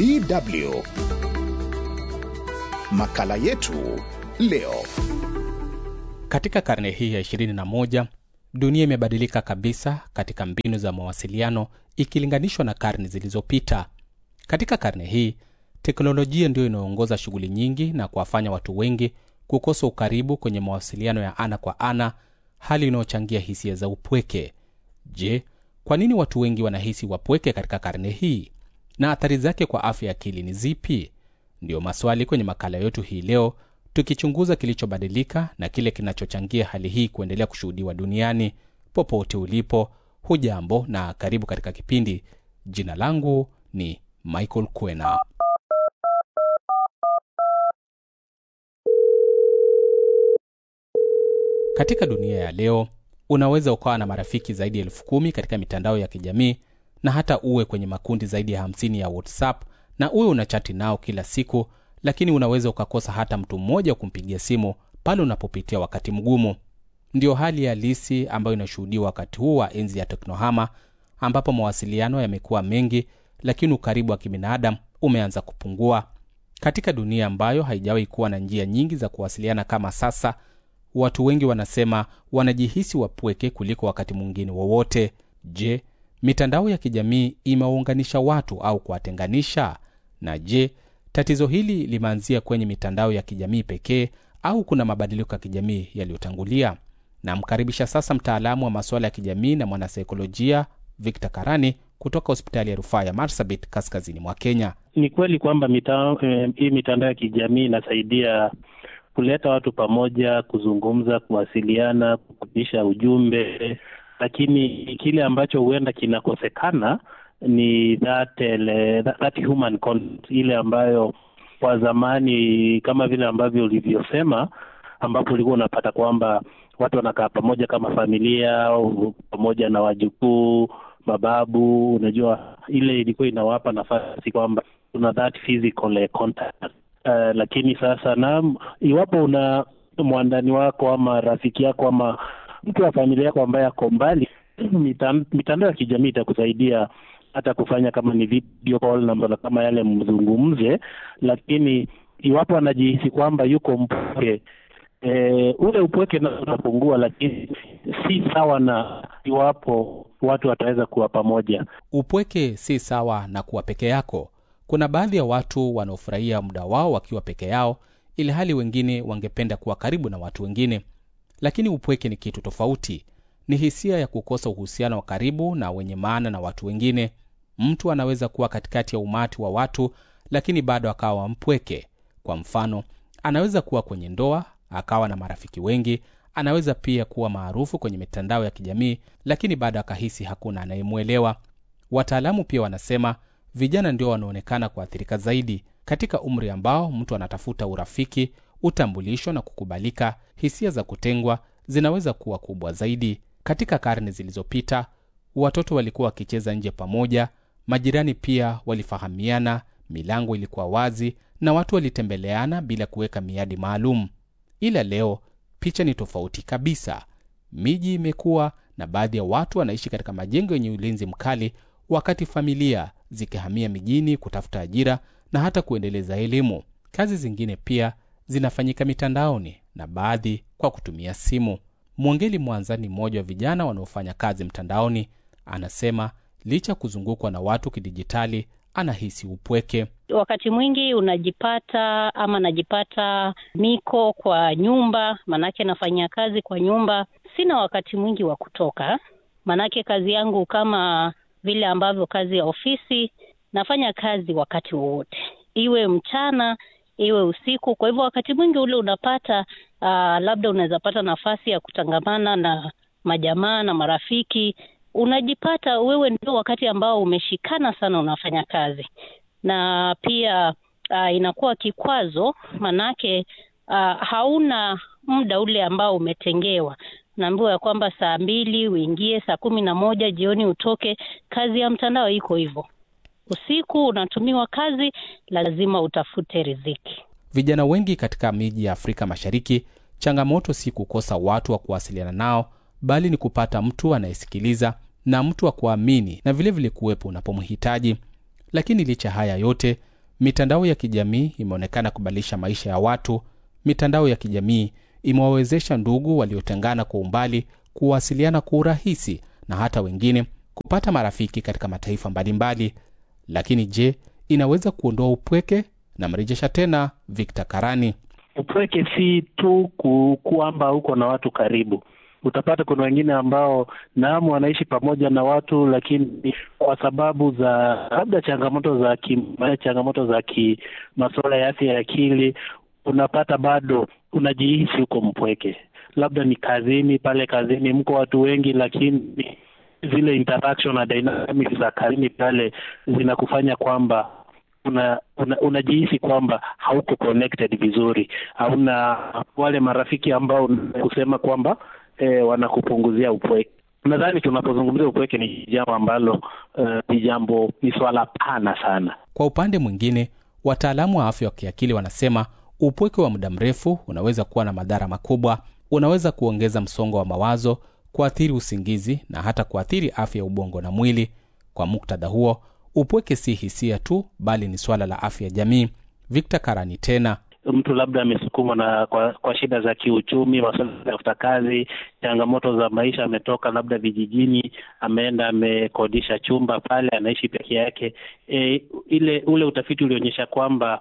DW. Makala yetu leo. Katika karne hii ya 21 dunia imebadilika kabisa katika mbinu za mawasiliano ikilinganishwa na karne zilizopita. Katika karne hii teknolojia ndiyo inayoongoza shughuli nyingi na kuwafanya watu wengi kukosa ukaribu kwenye mawasiliano ya ana kwa ana, hali inayochangia hisia za upweke. Je, kwa nini watu wengi wanahisi wapweke katika karne hii na athari zake kwa afya ya akili ni zipi? Ndiyo maswali kwenye makala yetu hii leo, tukichunguza kilichobadilika na kile kinachochangia hali hii kuendelea kushuhudiwa duniani. Popote ulipo, hujambo na karibu katika kipindi. Jina langu ni Michael Kwena. Katika dunia ya leo unaweza ukawa na marafiki zaidi ya elfu kumi katika mitandao ya kijamii na hata uwe kwenye makundi zaidi ya 50 ya WhatsApp na uwe unachati nao kila siku, lakini unaweza ukakosa hata mtu mmoja wa kumpigia simu pale unapopitia wakati mgumu. Ndiyo hali halisi ambayo inashuhudiwa wakati huu wa enzi ya teknohama, ambapo mawasiliano yamekuwa mengi, lakini ukaribu wa kibinadamu umeanza kupungua. Katika dunia ambayo haijawahi kuwa na njia nyingi za kuwasiliana kama sasa, watu wengi wanasema wanajihisi wapweke kuliko wakati mwingine wowote. Je, mitandao ya kijamii imewaunganisha watu au kuwatenganisha? Na je, tatizo hili limeanzia kwenye mitandao ya kijamii pekee au kuna mabadiliko ya kijamii yaliyotangulia? Namkaribisha sasa mtaalamu wa masuala ya kijamii na mwanasaikolojia Victor Karani kutoka hospitali ya rufaa ya Marsabit kaskazini mwa Kenya. Ni kweli kwamba mita, eh, hii mitandao ya kijamii inasaidia kuleta watu pamoja, kuzungumza, kuwasiliana, kupitisha ujumbe, lakini kile ambacho huenda kinakosekana ni that, ele, that, that human contact, ile ambayo kwa zamani kama vile ambavyo ulivyosema, ambapo ulikuwa unapata kwamba watu wanakaa pamoja kama familia au pamoja na wajukuu, mababu. Unajua, ile ilikuwa inawapa nafasi kwamba kuna that physical contact. Uh, lakini sasa na iwapo una mwandani wako ama rafiki yako ama mtu wa familia yako ambaye ako mbali, mitandao ya kijamii itakusaidia hata kufanya kama ni video call na kama yale mzungumze, lakini iwapo anajihisi kwamba yuko mpweke e, ule upweke na utapungua, lakini si sawa na iwapo watu wataweza kuwa pamoja. Upweke si sawa na kuwa peke yako. Kuna baadhi ya watu wanaofurahia muda wao wakiwa peke yao, ili hali wengine wangependa kuwa karibu na watu wengine. Lakini upweke ni kitu tofauti. Ni hisia ya kukosa uhusiano wa karibu na wenye maana na watu wengine. Mtu anaweza kuwa katikati ya umati wa watu, lakini bado akawa mpweke. Kwa mfano, anaweza kuwa kwenye ndoa akawa na marafiki wengi. Anaweza pia kuwa maarufu kwenye mitandao ya kijamii, lakini bado akahisi hakuna anayemwelewa. Wataalamu pia wanasema vijana ndio wanaonekana kuathirika zaidi katika umri ambao mtu anatafuta urafiki, utambulisho na kukubalika. Hisia za kutengwa zinaweza kuwa kubwa zaidi. Katika karne zilizopita, watoto walikuwa wakicheza nje pamoja, majirani pia walifahamiana, milango ilikuwa wazi na watu walitembeleana bila kuweka miadi maalum. Ila leo picha ni tofauti kabisa. Miji imekuwa na baadhi ya watu wanaishi katika majengo yenye ulinzi mkali, wakati familia zikihamia mijini kutafuta ajira na hata kuendeleza elimu. Kazi zingine pia zinafanyika mitandaoni na baadhi kwa kutumia simu. Mwongeli Mwanza ni mmoja wa vijana wanaofanya kazi mtandaoni. Anasema licha kuzungukwa na watu kidijitali, anahisi upweke. Wakati mwingi unajipata ama najipata niko kwa nyumba, manake nafanyia kazi kwa nyumba. Sina wakati mwingi wa kutoka, manake kazi yangu kama vile ambavyo kazi ya ofisi, nafanya kazi wakati wowote, iwe mchana iwe usiku. Kwa hivyo wakati mwingi ule unapata uh, labda unaweza pata nafasi ya kutangamana na majamaa na marafiki, unajipata wewe ndio wakati ambao umeshikana sana unafanya kazi, na pia uh, inakuwa kikwazo, manake uh, hauna muda ule ambao umetengewa naambiwa ya kwamba saa mbili uingie, saa kumi na moja jioni utoke. Kazi ya mtandao iko hivyo, usiku unatumiwa kazi, lazima utafute riziki. Vijana wengi katika miji ya Afrika Mashariki, changamoto si kukosa watu wa kuwasiliana nao, bali ni kupata mtu anayesikiliza na mtu wa kuamini na vilevile kuwepo unapomhitaji. Lakini licha haya yote, mitandao ya kijamii imeonekana kubadilisha maisha ya watu. Mitandao ya kijamii imewawezesha ndugu waliotengana kwa umbali kuwasiliana kwa urahisi na hata wengine kupata marafiki katika mataifa mbalimbali. Lakini je, inaweza kuondoa upweke? Namrejesha tena Victor Karani. Upweke si tu ku, kwamba uko na watu karibu. Utapata kuna wengine ambao naam, wanaishi pamoja na watu, lakini kwa sababu za labda changamoto za ki, changamoto za ki masuala ya afya ya akili, unapata bado unajihisi uko mpweke. Labda ni kazini, pale kazini mko watu wengi, lakini zile interaction na dynamics za kazini pale zinakufanya kwamba una, una, unajihisi kwamba hauko connected vizuri, hauna wale marafiki ambao kusema kwamba eh, wanakupunguzia upweke. Nadhani tunapozungumzia upweke ni jambo ambalo ni uh, jambo ni swala pana sana. Kwa upande mwingine, wataalamu wa afya wa kiakili wanasema upweke wa muda mrefu unaweza kuwa na madhara makubwa. Unaweza kuongeza msongo wa mawazo, kuathiri usingizi na hata kuathiri afya ya ubongo na mwili. Kwa muktadha huo, upweke si hisia tu, bali ni swala la afya ya jamii. Victor Karani tena mtu labda amesukumwa na kwa, kwa shida za kiuchumi, masuala ya kutafuta kazi, changamoto za maisha, ametoka labda vijijini, ameenda amekodisha chumba pale, anaishi peke yake. E, ile ule utafiti ulionyesha kwamba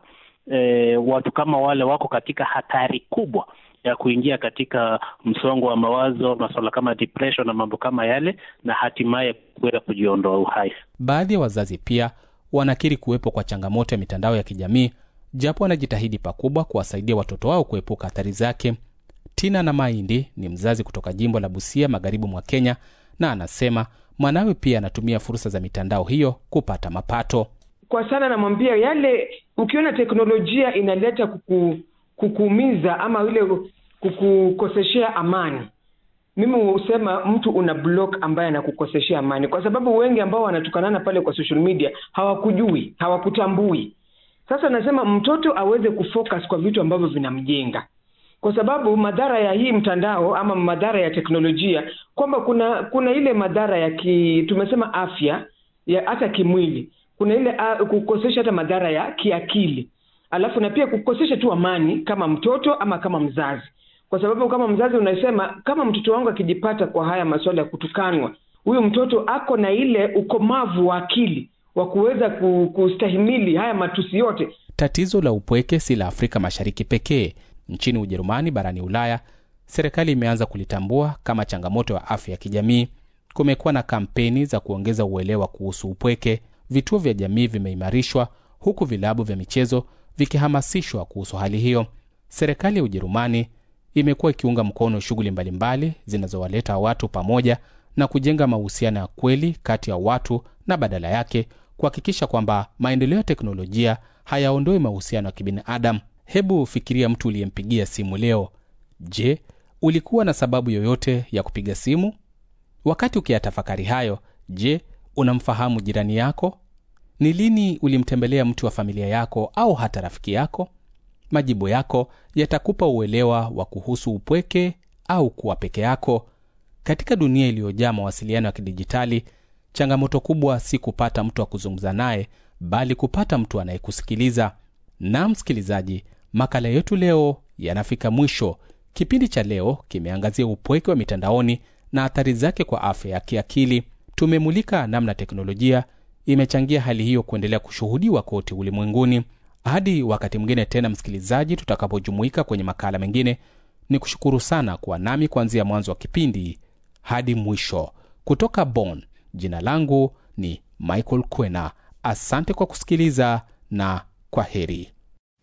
e, watu kama wale wako katika hatari kubwa ya kuingia katika msongo wa mawazo, masuala kama depression na mambo kama yale, na hatimaye kuweza kujiondoa uhai. Baadhi ya wazazi pia wanakiri kuwepo kwa changamoto ya mitandao ya kijamii japo wanajitahidi pakubwa kuwasaidia watoto wao kuepuka athari zake. Tina na Maindi ni mzazi kutoka jimbo la Busia, magharibi mwa Kenya, na anasema mwanawe pia anatumia fursa za mitandao hiyo kupata mapato. Kwa sana namwambia yale, ukiona teknolojia inaleta kuku, kukuumiza ama ile kukukoseshea amani, mimi husema mtu una block ambaye anakukoseshea amani, kwa sababu wengi ambao wanatukanana pale kwa social media hawakujui, hawakutambui sasa nasema mtoto aweze kufocus kwa vitu ambavyo vinamjenga, kwa sababu madhara ya hii mtandao ama madhara ya teknolojia, kwamba kuna kuna ile madhara ya ki, tumesema afya ya hata kimwili, kuna ile uh, kukosesha hata madhara ya kiakili, alafu na pia kukosesha tu amani kama mtoto ama kama mzazi, kwa sababu kama mzazi unasema kama mtoto wangu akijipata kwa haya masuala ya kutukanwa, huyu mtoto ako na ile ukomavu wa akili wa kuweza kustahimili haya matusi yote. Tatizo la upweke si la Afrika Mashariki pekee. Nchini Ujerumani, barani Ulaya, serikali imeanza kulitambua kama changamoto ya afya ya kijamii. Kumekuwa na kampeni za kuongeza uelewa kuhusu upweke. Vituo vya jamii vimeimarishwa, huku vilabu vya michezo vikihamasishwa kuhusu hali hiyo. Serikali ya Ujerumani imekuwa ikiunga mkono shughuli mbalimbali zinazowaleta watu pamoja na kujenga mahusiano ya kweli kati ya watu na badala yake kuhakikisha kwamba maendeleo ya teknolojia hayaondoi mahusiano ya kibinadamu. Hebu fikiria mtu uliyempigia simu leo. Je, ulikuwa na sababu yoyote ya kupiga simu? Wakati ukiyatafakari hayo, je, unamfahamu jirani yako? Ni lini ulimtembelea mtu wa familia yako au hata rafiki yako? Majibu yako yatakupa uelewa wa kuhusu upweke au kuwa peke yako. Katika dunia iliyojaa mawasiliano ya kidijitali, changamoto kubwa si kupata mtu wa kuzungumza naye, bali kupata mtu anayekusikiliza. Na msikilizaji, makala yetu leo yanafika mwisho. Kipindi cha leo kimeangazia upweke wa mitandaoni na athari zake kwa afya ya kiakili. Tumemulika namna teknolojia imechangia hali hiyo kuendelea kushuhudiwa kote ulimwenguni. Hadi wakati mwingine tena, msikilizaji, tutakapojumuika kwenye makala mengine, ni kushukuru sana kuwa nami kuanzia mwanzo wa kipindi hadi mwisho. Kutoka Bonn, jina langu ni Michael Kwena. Asante kwa kusikiliza na kwa heri.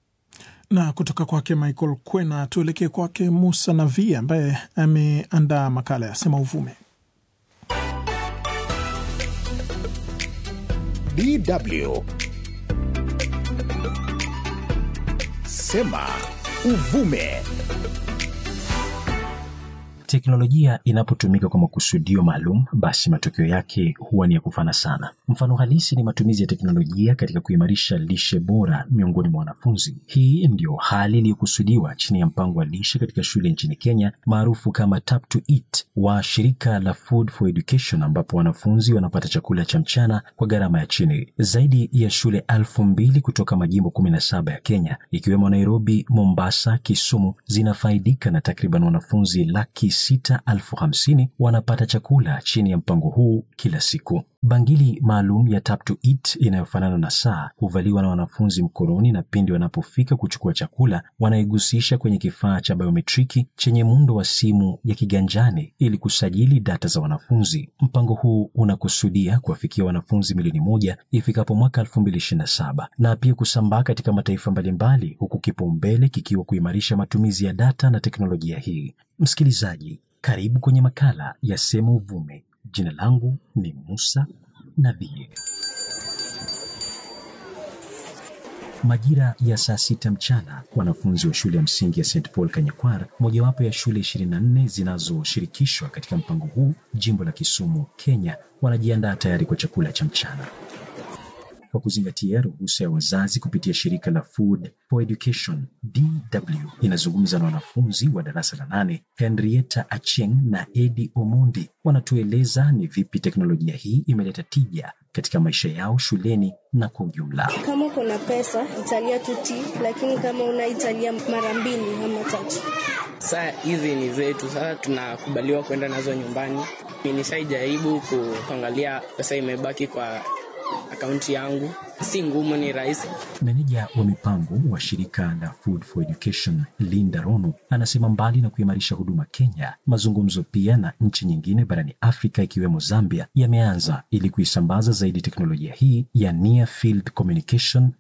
Na kutoka kwake Michael Kwena tuelekee kwake Musa Navi ambaye ameandaa makala ya Sema Uvume. DW Sema Uvume. Teknolojia inapotumika kwa makusudio maalum, basi matokeo yake huwa ni ya kufana sana. Mfano halisi ni matumizi ya teknolojia katika kuimarisha lishe bora miongoni mwa wanafunzi. Hii ndio hali iliyokusudiwa chini ya mpango wa lishe katika shule nchini Kenya maarufu kama Tap to Eat wa shirika la Food for Education, ambapo wanafunzi wanapata chakula cha mchana kwa gharama ya chini. Zaidi ya shule elfu mbili kutoka majimbo kumi na saba ya Kenya ikiwemo Nairobi, Mombasa, Kisumu zinafaidika na takriban wanafunzi laki sita elfu hamsini wanapata chakula chini ya mpango huu kila siku. Bangili maalum ya Tap to Eat inayofanana na saa huvaliwa na wanafunzi mkononi, na pindi wanapofika kuchukua chakula wanaigusisha kwenye kifaa cha biometriki chenye muundo wa simu ya kiganjani ili kusajili data za wanafunzi. Mpango huu unakusudia kuwafikia wanafunzi milioni moja ifikapo mwaka 2027 na pia kusambaa katika mataifa mbalimbali, huku kipaumbele kikiwa kuimarisha matumizi ya data na teknolojia hii. Msikilizaji, karibu kwenye makala ya Sema Uvume. Jina langu ni Musa Nabie. Majira ya saa sita mchana, wanafunzi wa shule ya msingi ya St Paul Kanyakwar, mojawapo ya shule 24 zinazoshirikishwa katika mpango huu jimbo la Kisumu, Kenya, wanajiandaa tayari kwa chakula cha mchana. Kwa kuzingatia ruhusa ya wazazi kupitia shirika la Food for Education DW inazungumza na wanafunzi wa darasa la nane. Henrietta Acheng na Edi Omondi wanatueleza ni vipi teknolojia hii imeleta tija katika maisha yao shuleni na kwa ujumla. Kama kuna pesa italia tuti, lakini kama unaitalia mara mbili ama tatu. Saa hizi ni zetu, sasa tunakubaliwa kwenda nazo nyumbani. Nishaijaribu kuangalia pesa imebaki kwa akaunti yangu, si ngumu, ni rahisi. Meneja wa mipango wa shirika la Food for Education Linda Rono anasema mbali na kuimarisha huduma Kenya, mazungumzo pia na nchi nyingine barani Afrika ikiwemo Zambia yameanza ili kuisambaza zaidi teknolojia hii ya Near Field Communication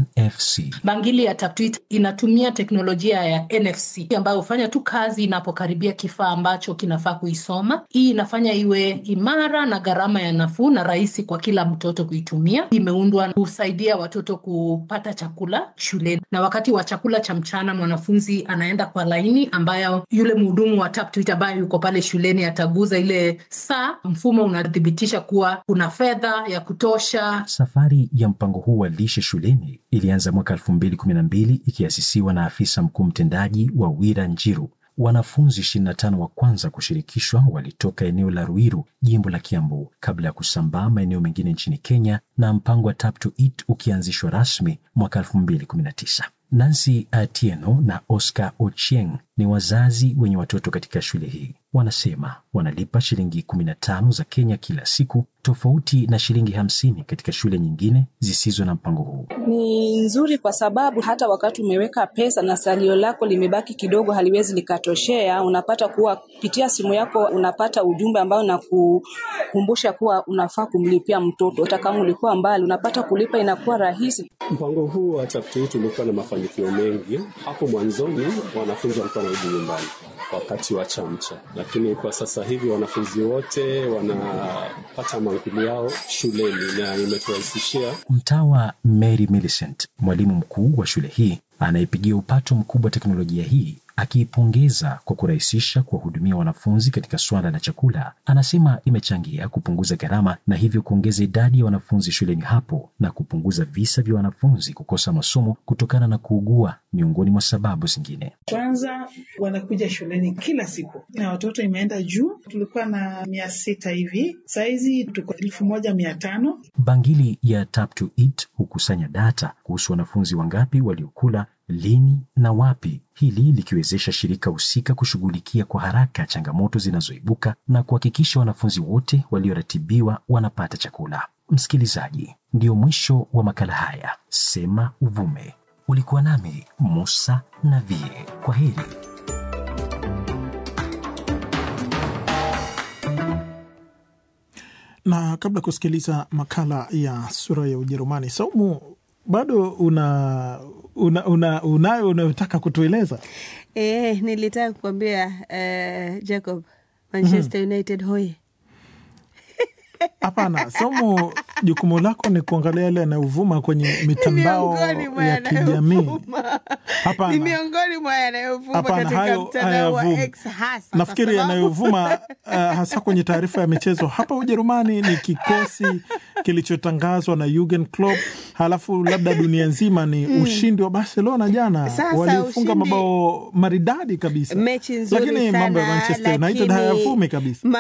NFC. Bangili ya Tap to Eat inatumia teknolojia ya NFC ambayo hufanya tu kazi inapokaribia kifaa ambacho kinafaa kuisoma. Hii inafanya iwe imara na gharama ya nafuu na rahisi kwa kila mtoto kuitumia. Imeundwa kusaidia watoto kupata chakula shuleni, na wakati wa chakula cha mchana mwanafunzi anaenda kwa laini ambayo yule mhudumu wa Tap to Eat ambaye yuko pale shuleni ataguza ile saa. Mfumo unathibitisha kuwa kuna fedha ya kutosha. Safari ya mpango huu wa lishe shuleni ilianza mwaka 2012 ikiasisiwa na afisa mkuu mtendaji wa Wira Njiru. Wanafunzi 25 wa kwanza kushirikishwa walitoka eneo la Ruiru, jimbo la Kiambu, kabla ya kusambaa maeneo mengine nchini Kenya, na mpango wa Tap to Eat ukianzishwa rasmi mwaka 2019. Nancy Atieno na Oscar Ochieng ni wazazi wenye watoto katika shule hii. Wanasema wanalipa shilingi 15 za Kenya kila siku, tofauti na shilingi hamsini katika shule nyingine zisizo na mpango huu. Ni nzuri kwa sababu hata wakati umeweka pesa na salio lako limebaki kidogo, haliwezi likatoshea, unapata kuwa kupitia simu yako unapata ujumbe ambao unakukumbusha kuwa unafaa kumlipia mtoto. Hata kama ulikuwa mbali, unapata kulipa inakuwa rahisi. Mpango huu wa Tap to Eat ulikuwa na mafanikio mengi. Hapo mwanzoni wanafunzi walikuwa wanarudi nyumbani wakati wa chamcha, lakini kwa sasa hivi wanafunzi wote wanapata mankuli yao shuleni na imeturahisishia. Mtawa Mary Millicent, mwalimu mkuu wa shule hii, anayepigia upato mkubwa teknolojia hii akiipongeza kwa kurahisisha kuwahudumia wanafunzi katika suala la chakula, anasema imechangia kupunguza gharama na hivyo kuongeza idadi ya wanafunzi shuleni hapo na kupunguza visa vya wanafunzi kukosa masomo kutokana na kuugua, miongoni mwa sababu zingine. Kwanza wanakuja shuleni kila siku na watoto imeenda juu, tulikuwa na mia sita hivi, sahizi tuko elfu moja mia tano. Bangili ya Tap to Eat hukusanya data kuhusu wanafunzi wangapi waliokula lini na wapi, hili likiwezesha shirika husika kushughulikia kwa haraka changamoto zinazoibuka na kuhakikisha wanafunzi wote walioratibiwa wanapata chakula. Msikilizaji, ndio mwisho wa makala haya Sema Uvume. Ulikuwa nami Musa Navie. Kwa heri. Na kabla ya kusikiliza makala ya sura ya Ujerumani, Saumu, bado una, una, una unayo unayotaka kutueleza? E, nilitaka kukwambia uh, Jacob, Manchester United hoye Hapana, Saumu, jukumu lako ni kuangalia yale yanayovuma kwenye mitandao miongoni mwa ya kijamii. yanayovuma. Hapana. Ni miongoni mwa yanayovuma Hapana, katika hayo mtandao wa hayavumi. X hasa kwa Nafikiri sababu- yanayovuma uh, hasa kwenye taarifa ya michezo hapa Ujerumani ni kikosi kilichotangazwa na Jurgen Klopp, halafu labda dunia nzima ni Mm. ushindi wa Barcelona jana, Sasa waliofunga ushindi- mabao maridadi kabisa, mechi nzuri lakini sana, mambo ya Manchester United lakini hayavumi kabisa.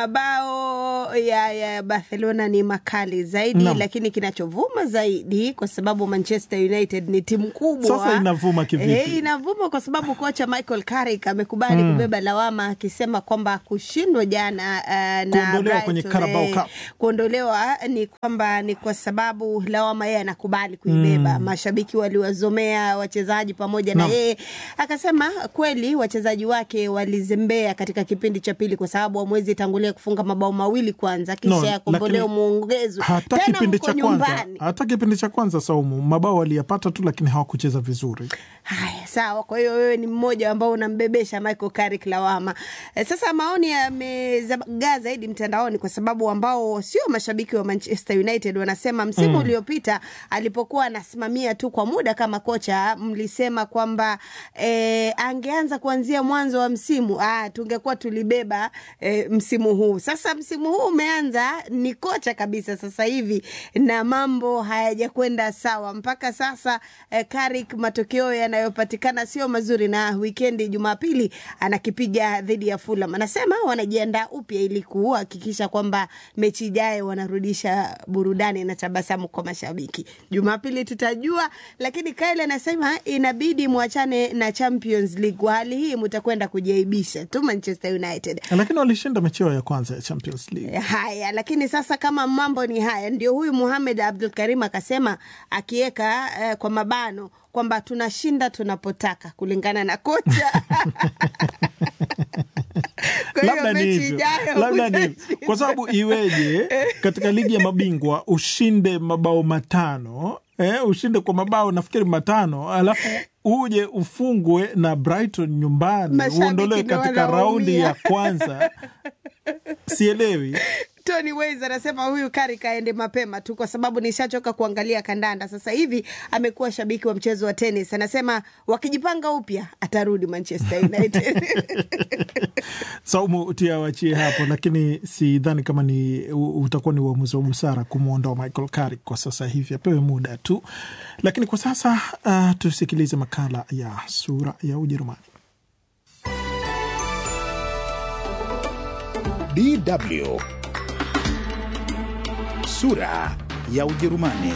Mabao ya, ya Barcelona ni makali zaidi Naam. lakini kinachovuma zaidi kwa sababu Manchester United ni timu kubwa. Sasa inavuma kivipi? Eh, inavuma kwa sababu kocha Michael Carrick amekubali Mm. kubeba lawama akisema kwamba kushindwa jana uh, na Kuondolewa kwenye Brighton, Carabao eh, Cup. kuondolewa ni kwamba ni kwa sababu lawama yeye anakubali kuibeba. Mm. Mashabiki waliwazomea wachezaji pamoja na Naam. yeye akasema kweli wachezaji wake walizembea katika kipindi cha pili kwa sababu hamwezi tangulia kufunga mabao mawili kwanza kisha No, yakombolewa lakini muongezo hata tena kipindi mko cha kwanza nyumbani. hata kipindi cha kwanza Saumu, mabao waliyapata tu, lakini hawakucheza vizuri. Haya, sawa. Kwa hiyo wewe ni mmoja ambao unambebesha Michael Carrick lawama. E, sasa maoni yamezagaa zaidi mtandaoni kwa sababu ambao sio mashabiki wa Manchester United wanasema msimu Mm. uliopita alipokuwa anasimamia tu kwa muda kama kocha, mlisema kwamba e, angeanza kuanzia mwanzo wa msimu ah, tungekuwa tulibeba e, msimu huu. Sasa msimu huu umeanza, ni kocha kabisa sasa hivi na mambo hayajakwenda sawa mpaka sasa. E, Carrick matokeo yanayopatikana sio mazuri, na wikendi Jumapili anakipiga dhidi ya Fulham. Anasema wanajiandaa upya ili kuhakikisha kwamba mechi ijayo wanarudisha burudani na tabasamu kwa mashabiki. Jumapili tutajua, lakini Kyle anasema inabidi mwachane na Champions League. Kwa hali hii mtakwenda kujiaibisha tu Manchester United. Lakini walishinda mechi yao ya kwanza ya Champions League. Haya, lakini sasa kama mambo ni haya, ndio huyu Muhamed Abdul Karim akasema akiweka eh, kwa mabano kwamba tunashinda tunapotaka kulingana na kocha. Kwa hiyo labda ni mechi hivyo, ijayo labda ni hivyo. utashinda. kwa sababu iweje katika ligi ya mabingwa ushinde mabao matano eh, ushinde kwa mabao nafikiri matano alafu uje ufungwe na Brighton nyumbani Mashabiki uondolewe ndio katika raundi wanaumia. ya kwanza sielewi Tony Ways anasema huyu Carrick aende mapema tu, kwa sababu nishachoka kuangalia kandanda. Sasa hivi amekuwa shabiki wa mchezo wa tenis. Anasema wakijipanga upya atarudi Manchester United. Saumu tiawachie hapo, lakini sidhani kama ni u- utakuwa ni uamuzi wa busara kumwondoa Michael Carrick kwa sasa hivi, apewe muda tu. Lakini kwa sasa uh, tusikilize makala ya sura ya Ujerumani. DW sura ya Ujerumani.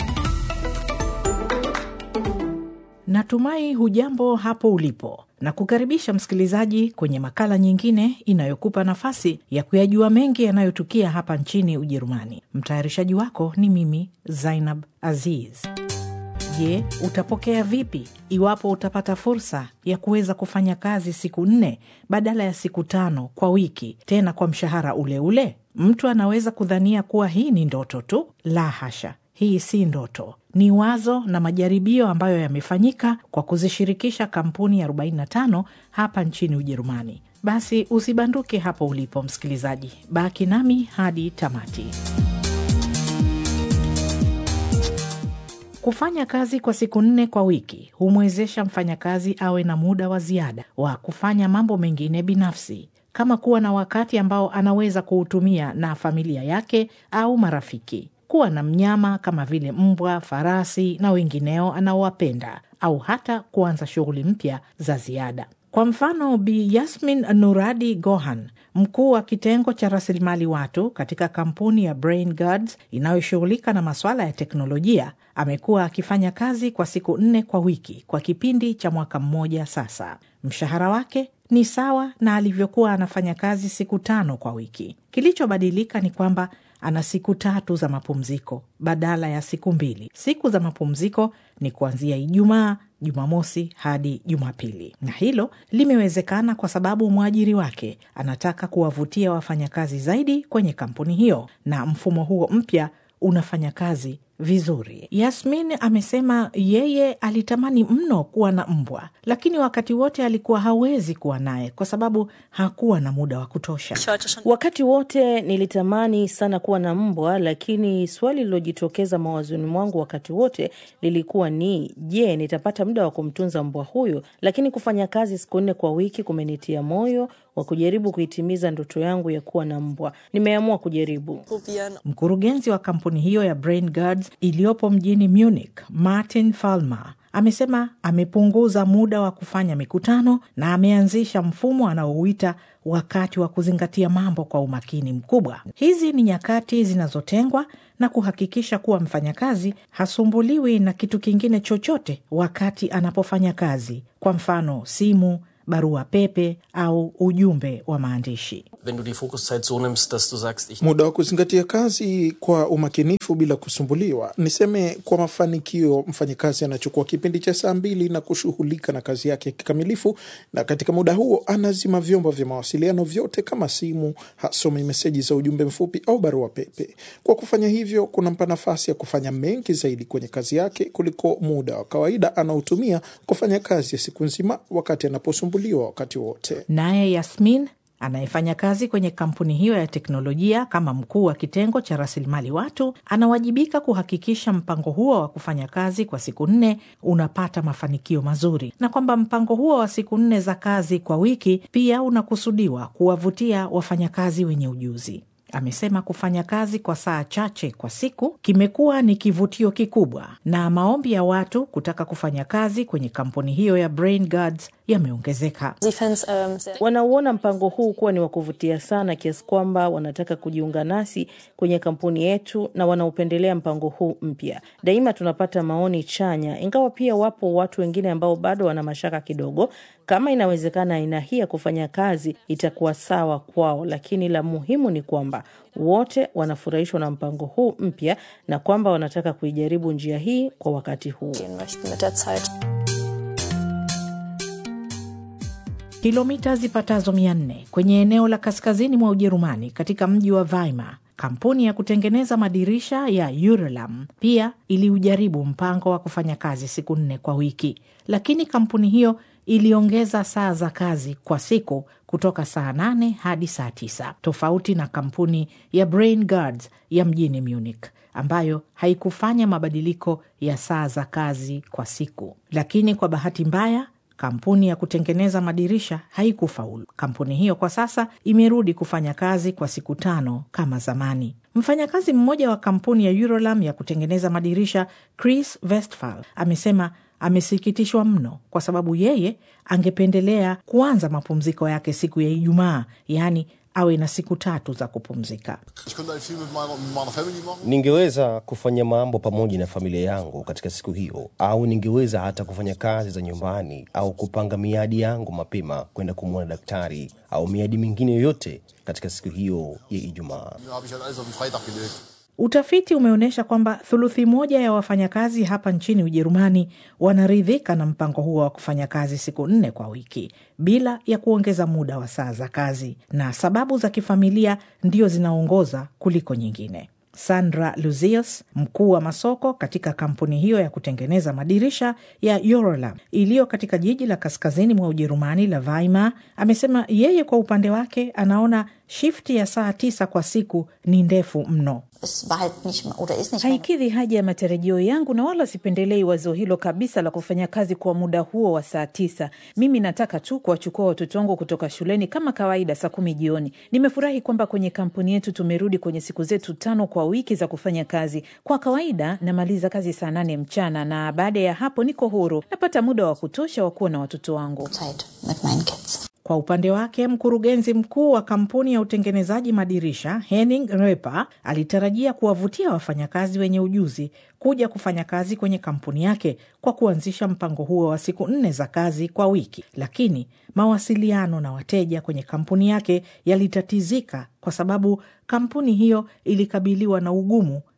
Natumai hujambo hapo ulipo na kukaribisha msikilizaji kwenye makala nyingine inayokupa nafasi ya kuyajua mengi yanayotukia hapa nchini Ujerumani. Mtayarishaji wako ni mimi Zainab Aziz. Je, utapokea vipi iwapo utapata fursa ya kuweza kufanya kazi siku nne badala ya siku tano kwa wiki, tena kwa mshahara ule ule? Mtu anaweza kudhania kuwa hii ni ndoto tu. La hasha, hii si ndoto, ni wazo na majaribio ambayo yamefanyika kwa kuzishirikisha kampuni 45 hapa nchini Ujerumani. Basi usibanduke hapo ulipo, msikilizaji, baki nami hadi tamati. Kufanya kazi kwa siku nne kwa wiki humwezesha mfanyakazi awe na muda wa ziada wa kufanya mambo mengine binafsi kama kuwa na wakati ambao anaweza kuutumia na familia yake au marafiki, kuwa na mnyama kama vile mbwa, farasi na wengineo anaowapenda, au hata kuanza shughuli mpya za ziada. Kwa mfano, Bi Yasmin Nuradi Gohan, mkuu wa kitengo cha rasilimali watu katika kampuni ya Brain Guards inayoshughulika na masuala ya teknolojia, amekuwa akifanya kazi kwa siku nne kwa wiki kwa kipindi cha mwaka mmoja sasa. Mshahara wake ni sawa na alivyokuwa anafanya kazi siku tano kwa wiki. Kilichobadilika ni kwamba ana siku tatu za mapumziko badala ya siku mbili. Siku za mapumziko ni kuanzia Ijumaa, Jumamosi hadi Jumapili, na hilo limewezekana kwa sababu mwajiri wake anataka kuwavutia wafanyakazi zaidi kwenye kampuni hiyo, na mfumo huo mpya unafanya kazi vizuri. Yasmin amesema yeye alitamani mno kuwa na mbwa, lakini wakati wote alikuwa hawezi kuwa naye kwa sababu hakuwa na muda wa kutosha. Wakati wote nilitamani sana kuwa na mbwa, lakini swali lilojitokeza mawazoni mwangu wakati wote lilikuwa ni je, nitapata muda wa kumtunza mbwa huyo? Lakini kufanya kazi siku nne kwa wiki kumenitia moyo wa kujaribu kuitimiza ndoto yangu ya kuwa na mbwa. Nimeamua kujaribu. Mkurugenzi wa kampuni hiyo ya Brain Guards iliyopo mjini Munich, Martin Falmer amesema amepunguza muda wa kufanya mikutano na ameanzisha mfumo anaouita wakati wa kuzingatia mambo kwa umakini mkubwa. Hizi ni nyakati zinazotengwa na kuhakikisha kuwa mfanyakazi hasumbuliwi na kitu kingine chochote wakati anapofanya kazi, kwa mfano simu, barua pepe au ujumbe wa maandishi. Wenn du die Fokuszeit so nimmst, dass du sagst, ich Muda wa kuzingatia kazi kwa umakinifu bila kusumbuliwa. Niseme kwa mafanikio, mfanyakazi anachukua kipindi cha saa mbili na kushughulika na kazi yake kikamilifu, na katika muda huo anazima vyombo vya mawasiliano vyote kama simu, hasomi meseji za ujumbe mfupi au barua pepe. Kwa kufanya hivyo, kunampa nafasi ya kufanya mengi zaidi kwenye kazi yake kuliko muda wa kawaida anaotumia kufanya kazi ya siku nzima wakati anaposumbuliwa wakati wote. Naye Yasmin anayefanya kazi kwenye kampuni hiyo ya teknolojia kama mkuu wa kitengo cha rasilimali watu anawajibika kuhakikisha mpango huo wa kufanya kazi kwa siku nne unapata mafanikio mazuri na kwamba mpango huo wa siku nne za kazi kwa wiki pia unakusudiwa kuwavutia wafanyakazi wenye ujuzi. Amesema kufanya kazi kwa saa chache kwa siku kimekuwa ni kivutio kikubwa, na maombi ya watu kutaka kufanya kazi kwenye kampuni hiyo ya Brain Guards yameongezeka. Wanauona mpango huu kuwa ni wa kuvutia sana kiasi kwamba wanataka kujiunga nasi kwenye kampuni yetu na wanaupendelea mpango huu mpya. Daima tunapata maoni chanya, ingawa pia wapo watu wengine ambao bado wana mashaka kidogo kama inawezekana aina hii ya kufanya kazi itakuwa sawa kwao, lakini la muhimu ni kwamba wote wanafurahishwa na mpango huu mpya na kwamba wanataka kuijaribu njia hii kwa wakati huu. Kilomita zipatazo mia nne kwenye eneo la kaskazini mwa Ujerumani katika mji wa Weimar, kampuni ya kutengeneza madirisha ya Uralam pia iliujaribu mpango wa kufanya kazi siku nne kwa wiki, lakini kampuni hiyo iliongeza saa za kazi kwa siku kutoka saa nane hadi saa tisa tofauti na kampuni ya Brain Guards ya mjini Munich ambayo haikufanya mabadiliko ya saa za kazi kwa siku. Lakini kwa bahati mbaya kampuni ya kutengeneza madirisha haikufaulu. Kampuni hiyo kwa sasa imerudi kufanya kazi kwa siku tano kama zamani. Mfanyakazi mmoja wa kampuni ya Uralam ya kutengeneza madirisha Chris Westphal amesema amesikitishwa mno kwa sababu yeye angependelea kuanza mapumziko yake siku ya Ijumaa, yaani awe na siku tatu za kupumzika. Ningeweza kufanya mambo pamoja na familia yangu katika siku hiyo, au ningeweza hata kufanya kazi za nyumbani au kupanga miadi yangu mapema kwenda kumwona daktari au miadi mingine yoyote katika siku hiyo ya Ijumaa. Utafiti umeonyesha kwamba thuluthi moja ya wafanyakazi hapa nchini Ujerumani wanaridhika na mpango huo wa kufanya kazi siku nne kwa wiki bila ya kuongeza muda wa saa za kazi, na sababu za kifamilia ndio zinaongoza kuliko nyingine. Sandra Luzius, mkuu wa masoko katika kampuni hiyo ya kutengeneza madirisha ya Uralam iliyo katika jiji la kaskazini mwa Ujerumani la Weimar, amesema yeye kwa upande wake anaona shifti ya saa tisa kwa siku ni ndefu mno. Haikidhi haja ya matarajio yangu na wala sipendelei wazo hilo kabisa la kufanya kazi kwa muda huo wa saa tisa. Mimi nataka tu kuwachukua watoto wangu kutoka shuleni kama kawaida saa kumi jioni. Nimefurahi kwamba kwenye kampuni yetu tumerudi kwenye siku zetu tano kwa wiki za kufanya kazi. Kwa kawaida namaliza kazi saa nane mchana na baada ya hapo niko huru, napata muda wa kutosha wa kuwa na watoto wangu. Kwa upande wake mkurugenzi mkuu wa kampuni ya utengenezaji madirisha Henning Reper alitarajia kuwavutia wafanyakazi wenye ujuzi kuja kufanya kazi kwenye kampuni yake kwa kuanzisha mpango huo wa siku nne za kazi kwa wiki, lakini mawasiliano na wateja kwenye kampuni yake yalitatizika kwa sababu kampuni hiyo ilikabiliwa na ugumu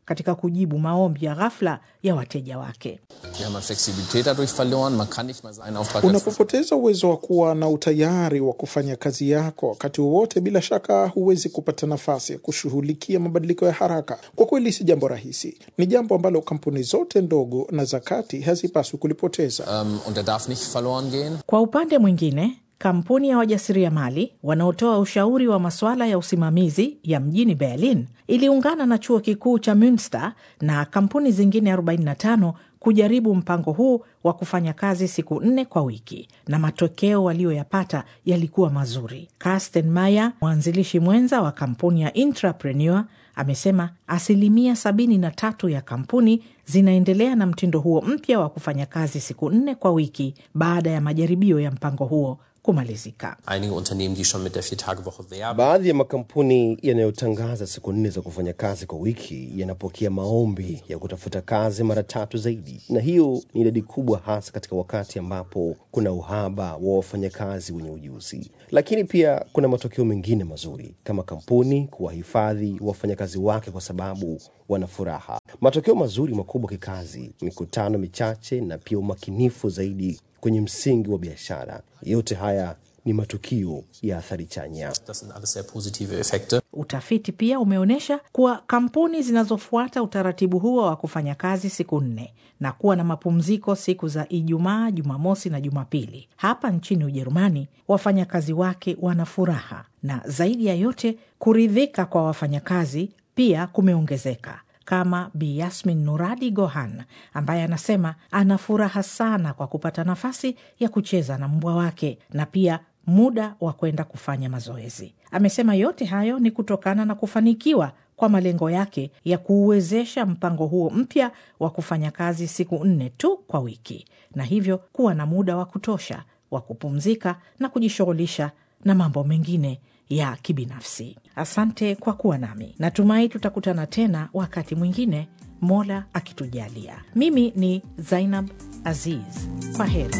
katika kujibu maombi ya ghafla ya wateja wake. Wir haben an Flexibilität dadurch verloren. Man kann nicht mal seinen Auftrag als Unapopoteza uwezo wa kuwa na utayari wa kufanya kazi yako wakati wowote, bila shaka huwezi kupata nafasi ya kushughulikia mabadiliko ya haraka. Kwa kweli si jambo rahisi, ni jambo ambalo kampuni zote ndogo na za kati hazipaswi kulipoteza. ähm, und der darf nicht verloren gehen. Kwa upande mwingine, kampuni ya wajasiriamali wanaotoa ushauri wa masuala ya usimamizi ya mjini Berlin iliungana na chuo kikuu cha Münster na kampuni zingine 45 kujaribu mpango huu wa kufanya kazi siku nne kwa wiki, na matokeo waliyoyapata yalikuwa mazuri. Carsten Meyer, mwanzilishi mwenza wa kampuni ya Intrapreneur, amesema asilimia 73 ya kampuni zinaendelea na mtindo huo mpya wa kufanya kazi siku nne kwa wiki baada ya majaribio ya mpango huo kumalizika. Einige Unternehmen, die schon mit der Vier-Tage-Woche werben. Baadhi ya makampuni yanayotangaza siku nne za kufanya kazi kwa wiki yanapokea maombi ya kutafuta kazi mara tatu zaidi, na hiyo ni idadi kubwa, hasa katika wakati ambapo kuna uhaba wa wafanyakazi wenye ujuzi. Lakini pia kuna matokeo mengine mazuri, kama kampuni kuwahifadhi wafanyakazi wake kwa sababu wana furaha. Matokeo mazuri makubwa kikazi, mikutano michache, na pia umakinifu zaidi kwenye msingi wa biashara. Yote haya ni matukio ya athari chanya. Das sind alles sehr positive Effekte. Utafiti pia umeonyesha kuwa kampuni zinazofuata utaratibu huo wa kufanya kazi siku nne na kuwa na mapumziko siku za Ijumaa, Jumamosi na Jumapili hapa nchini Ujerumani, wafanyakazi wake wana furaha na zaidi ya yote, kuridhika kwa wafanyakazi pia kumeongezeka kama Bi Yasmin Nuradi Gohan ambaye anasema ana furaha sana kwa kupata nafasi ya kucheza na mbwa wake na pia muda wa kwenda kufanya mazoezi. Amesema yote hayo ni kutokana na kufanikiwa kwa malengo yake ya kuuwezesha mpango huo mpya wa kufanya kazi siku nne tu kwa wiki, na hivyo kuwa na muda wa kutosha wa kupumzika na kujishughulisha na mambo mengine ya kibinafsi. Asante kwa kuwa nami, natumai tutakutana tena wakati mwingine, Mola akitujalia. Mimi ni Zainab Aziz, kwa heri.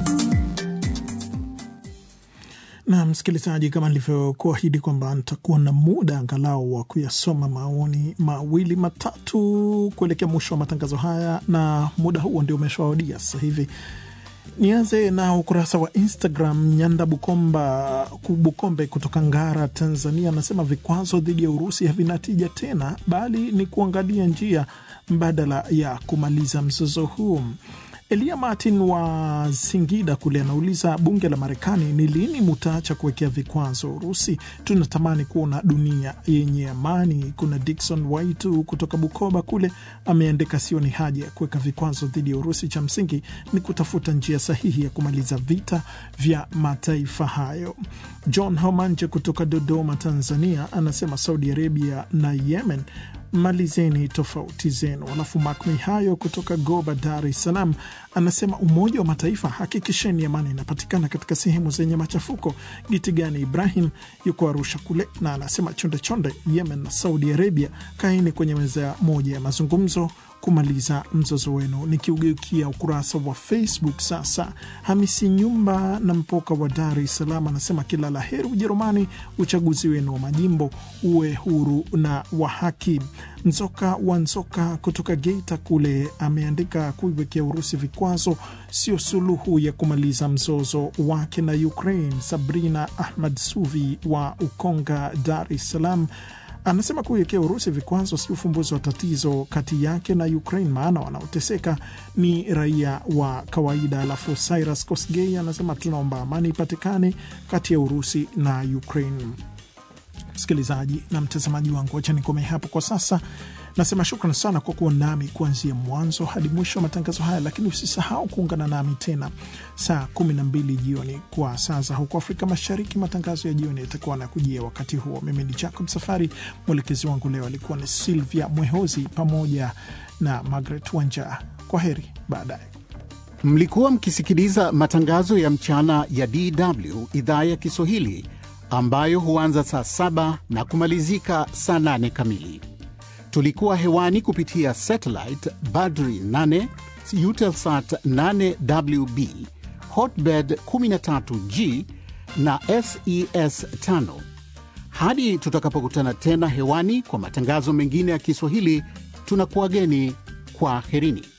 na msikilizaji, kama nilivyokuahidi kwamba nitakuwa na muda angalau wa kuyasoma maoni mawili matatu kuelekea mwisho wa matangazo haya, na muda huo ndio umeshawadia sasa hivi. Nianze na ukurasa wa Instagram. Nyanda Bukomba Bukombe kutoka Ngara, Tanzania, anasema vikwazo dhidi ya Urusi havina tija tena, bali ni kuangalia njia mbadala ya kumaliza mzozo huu. Elia Martin wa Singida kule anauliza bunge la Marekani, ni lini mutaacha kuwekea vikwazo Urusi? Tunatamani kuona dunia yenye amani. Kuna Dikson Waitu kutoka Bukoba kule ameandika, sio ni haja ya kuweka vikwazo dhidi ya Urusi, cha msingi ni kutafuta njia sahihi ya kumaliza vita vya mataifa hayo. John Homanje kutoka Dodoma, Tanzania anasema Saudi Arabia na Yemen malizeni tofauti zenu. Alafu Mak Mihayo kutoka Goba, Dar es Salaam anasema Umoja wa Mataifa, hakikisheni amani inapatikana katika sehemu zenye machafuko. Gitigani Ibrahim yuko Arusha kule na anasema chonde chonde, Yemen na Saudi Arabia, kaeni kwenye meza moja ya mazungumzo kumaliza mzozo wenu. Nikiugeukia ukurasa wa Facebook sasa, Hamisi Nyumba na Mpoka wa Dar es Salaam anasema kila la heri Ujerumani, uchaguzi wenu wa majimbo uwe huru na wa haki. Nzoka wa Nzoka kutoka Geita kule ameandika kuiwekea Urusi vikwazo sio suluhu ya kumaliza mzozo wake na Ukraine. Sabrina Ahmad Suvi wa Ukonga, Dar es Salaam anasema kuiwekea Urusi vikwazo si ufumbuzi wa tatizo kati yake na Ukraine, maana wanaoteseka ni raia wa kawaida. Alafu Cyrus Kosgei anasema tunaomba amani ipatikane kati ya Urusi na Ukraine. Msikilizaji na mtazamaji wangu, wacha nikome hapo kwa sasa. Nasema shukran sana kwa kuwa nami kuanzia mwanzo hadi mwisho wa matangazo haya, lakini usisahau kuungana nami tena saa kumi na mbili jioni kwa saa za huko Afrika Mashariki. Matangazo ya jioni yatakuwa na kujia wakati huo. Mimi ni Jacob Safari, mwelekezi wangu leo alikuwa ni Silvia Mwehozi pamoja na Margaret Wanja. Kwa heri, baadaye. Mlikuwa mkisikiliza matangazo ya mchana ya DW idhaa ya Kiswahili ambayo huanza saa saba na kumalizika saa nane kamili. Tulikuwa hewani kupitia satellite Badri 8 Eutelsat 8WB Hotbird 13G na SES 5. Hadi tutakapokutana tena hewani kwa matangazo mengine ya Kiswahili, tunakuwageni kwa herini.